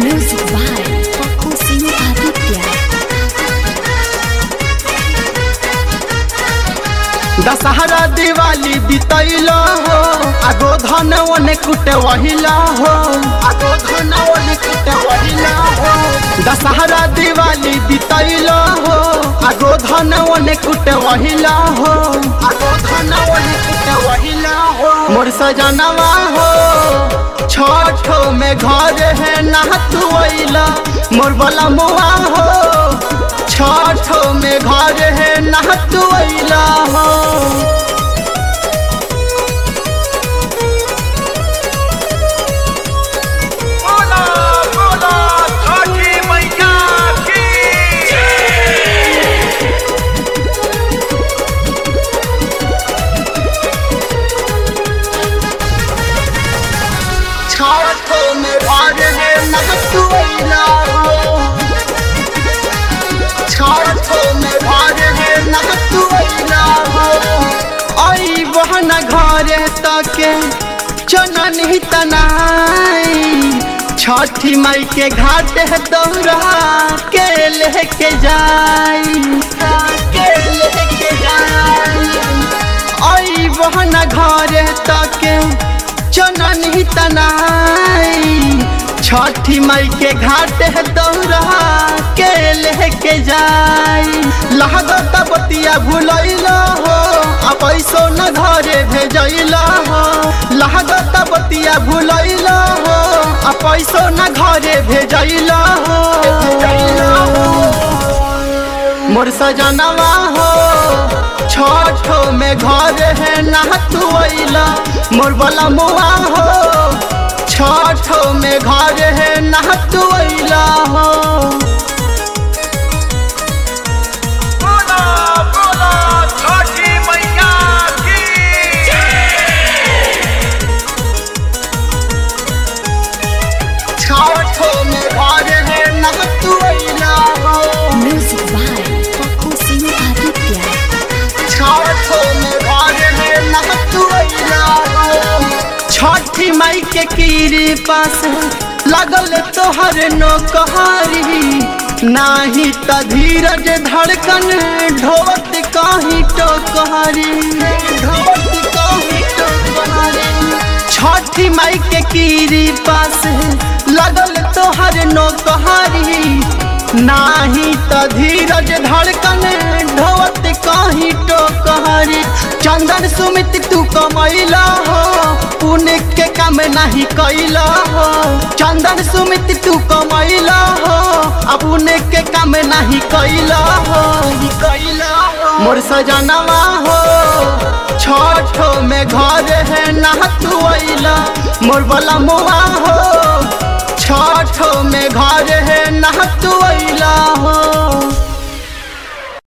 Music by Papu Sinu Aditya. Dussehra Diwali बितैल हो आगो धन ओने कुटे वहिला हो आगो धन ओने कुटे वहिला हो दशहरा दिवाली बितैल हो आगो धन ओने कुटे वहिला हो आगो धन ओने कुटे वहिला हो मोर सजनवा हो छठो में घर है नहतुइला मोर बला मुआ हो छठो में घर है नहतुइला हो बोला बोला छठी मैया की छठो में घर है नहतुइला हो छठो में घर है नहतुइला हो आई बहन घर तके चनन ही तनाई छठी माई के घाट है दौरा के लेके जाई के लेके जाई आई बहन घर तके चनन ही तनाई छठी माई के घाट है दौरा के लेके जाई लागत बतिया भुलैल हो आ पैसो न घरे भेजैल हो लागत बतिया भुलैल हो आ पैसो न घरे भेजैल हो मोर सजनवा हो छठो में घर है नहतुइला मोर बला मुआ हो छठो में घर है नहतुइला हो बोला बोला छठी मैया की छठो में घर है नहतुइला हो Music by Papu Sinu Aditya. छठो में घर है नहतुइला हो छठी माई के कीरी पास लगल तोहर नौकहारी नाही त धीरज धड़कन ढोवत कहीं टोकहारी ढोवत कहीं टोकहारी छठी माई के कीरी पास लगल तोहर नौकहारी नाही त धीरज धड़कन ढोवत कहीं टोकहारी चंदन सुमित तू कमैला हो पुण्य के काम नहीं कैला हो चंदन सुमित तू कमैला हो अब पुण्य के काम नहीं कैला हो कैला हो मोर सजनवा हो छठो में घर है नहतुइला मोर बला मुआ हो छठो में घर है नहतुइला हो